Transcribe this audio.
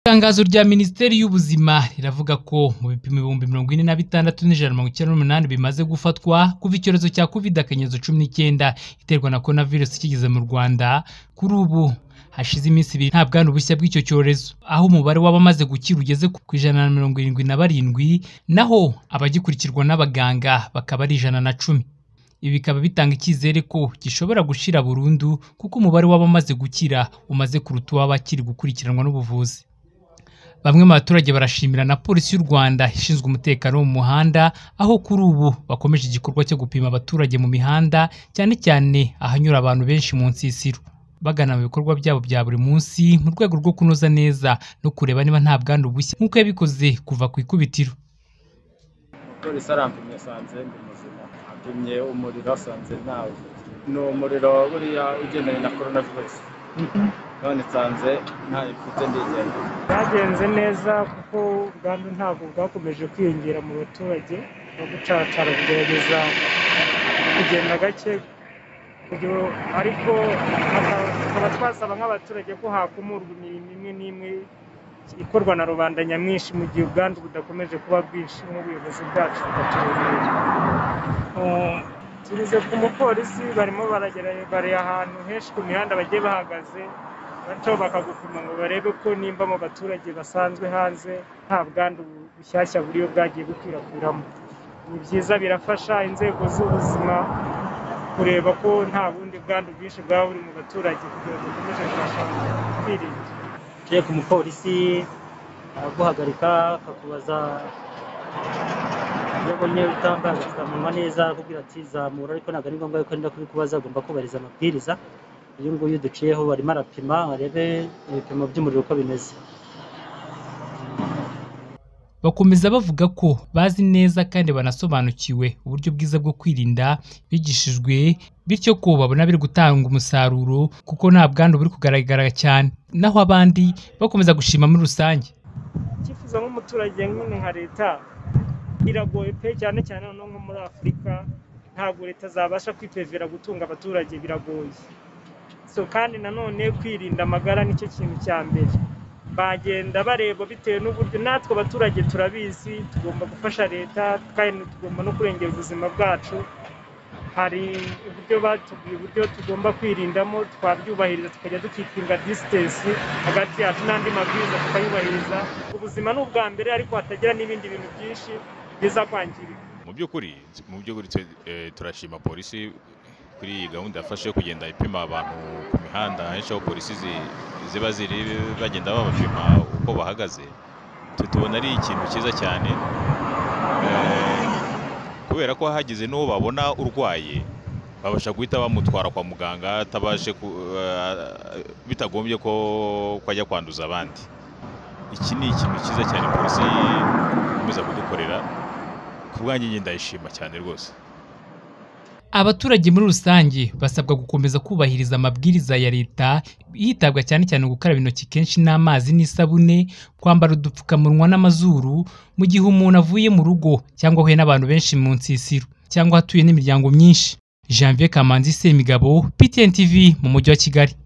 Itangazo rya Minisiteri y'Ubuzima riravuga ko mu bipimo ibihumbi mirongo ine na bitandatu n'ijana na mirongo icyenda n'umunani bimaze gufatwa kuva icyorezo cya Covid akanyezo cumi n'icyenda iterwa na Corona virus kigeze mu Rwanda, kuri ubu hashize iminsi ibiri nta bwandu bushya bw'icyo cyorezo, aho umubare w'abamaze gukira ugeze ku ijana na mirongo irindwi na barindwi, naho abagikurikirwa n'abaganga bakaba ari ijana na cumi. Ibi bikaba bitanga icyizere ko gishobora gushira burundu kuko umubare w'abamaze gukira umaze kuruta uw'abakiri gukurikiranwa n'ubuvuzi. Bamwe mu baturage barashimira na Polisi y'u Rwanda ishinzwe umutekano wo mu muhanda, aho kuri ubu bakomeje igikorwa cyo gupima abaturage mu mihanda, cyane cyane ahanyura abantu benshi mu nsisiro. Bagana mu bikorwa byabo bya buri munsi mu rwego rwo kunoza neza no kureba niba nta bwandu bushya nk'uko yabikoze kuva ku ikubitiro. Umupolisi arampimye asanze ndi muzima, apimye umuriro asanze ntawo. Ni umuriro buriya ugendanye na Corona virus. None nsanze ntayo mfite ndigendera. Byagenze neza kuko ubwandu ntabwo bwakomeje kwiyongera mu baturage no gucacara kugerageza kugenda gake kugira- ariko haka- tukaba twasaba nk'abaturage ko hakumurwa imirimo imwe n'imwe ikorwa na rubanda nyamwinshi mu gihe ubwandu budakomeje kuba bwinshi nk'ubuyobozi bwacu bukatuyobora. Eh, Tugeze ku mupolisi barimo baragera- bari ahantu henshi ku mihanda bagiye bahagaze bato bakagupima ngo barebe ko nimba mu baturage basanzwe hanze nta bwandu bushyashya buriyo bwagiye bukwirakwiramo ni byiza birafasha inzego z'ubuzima kureba ko nta bundi bwandu bwinshi bwaba buri mu baturage kugira ngo dukomeze kubasha kwirinda uciye ku mupolisi araguhagarika akakubaza iyo abonye utambaye agapfukamunwa neza akubwira ati zamura ariko ntabwo ari ngombwa yuko nda kubikubaza agomba kubahiriza amabwiriza uyu nguyu duciyeho barimo arapima arebe ibipimo by'umuriro uko bimeze Bakomeza bavuga ko bazi neza kandi banasobanukiwe uburyo bwiza bwo kwirinda bigishijwe, bityo ko babona biri gutanga umusaruro kuko nta bwandu buri kugaragara cyane, naho abandi bakomeza gushima muri rusange. icyifuzo nk'umuturage nyine nka leta biragoye pe cyane cyane noneho nko muri afurika ntabwo leta zabasha kwipevera gutunga abaturage biragoye so kandi nanone kwirinda amagara nicyo kintu cya mbere bagenda bareba bitewe n'uburyo natwe abaturage turabizi tugomba gufasha leta kandi tugomba no kurengera ubuzima bwacu hari uburyo batubwiye uburyo tugomba kwirindamo twabyubahiriza tukajya dukitinga disitansi hagati yacu n'andi mabwiriza tukayubahiriza ubuzima ni ubwa mbere ariko hatagira n'ibindi bintu byinshi biza kwangirika mu by'ukuri mu by'ukuri twe, eh, turashima polisi kuri iyi gahunda yafashe yo kugenda ipima abantu ku mihanda henshi aho polisi zi- ziba ziri bagenda babapima uko bahagaze twe tubona ari ikintu cyiza cyane eh, kubera ko hagize n'uwo babona urwaye babasha guhita bamutwara kwa muganga atabashe ku- eh, bitagombye ko ko ajya kwanduza abandi iki ni ikintu cyiza cyane polisi ikomeza kudukorera ku bwanjye njye ndayishima cyane rwose Abaturage muri rusange basabwa gukomeza kubahiriza amabwiriza ya leta, hitabwa cyane cyane gukaraba intoki kenshi n'amazi n'isabune, kwambara udupfukamunwa n'amazuru, mu gihe umuntu avuye mu rugo cyangwa ahuye n'abantu benshi mu nsisiro, cyangwa ahatuye n'imiryango myinshi. Janvier Kamanzi Semigabo, PTN TV mu mujyi wa Kigali.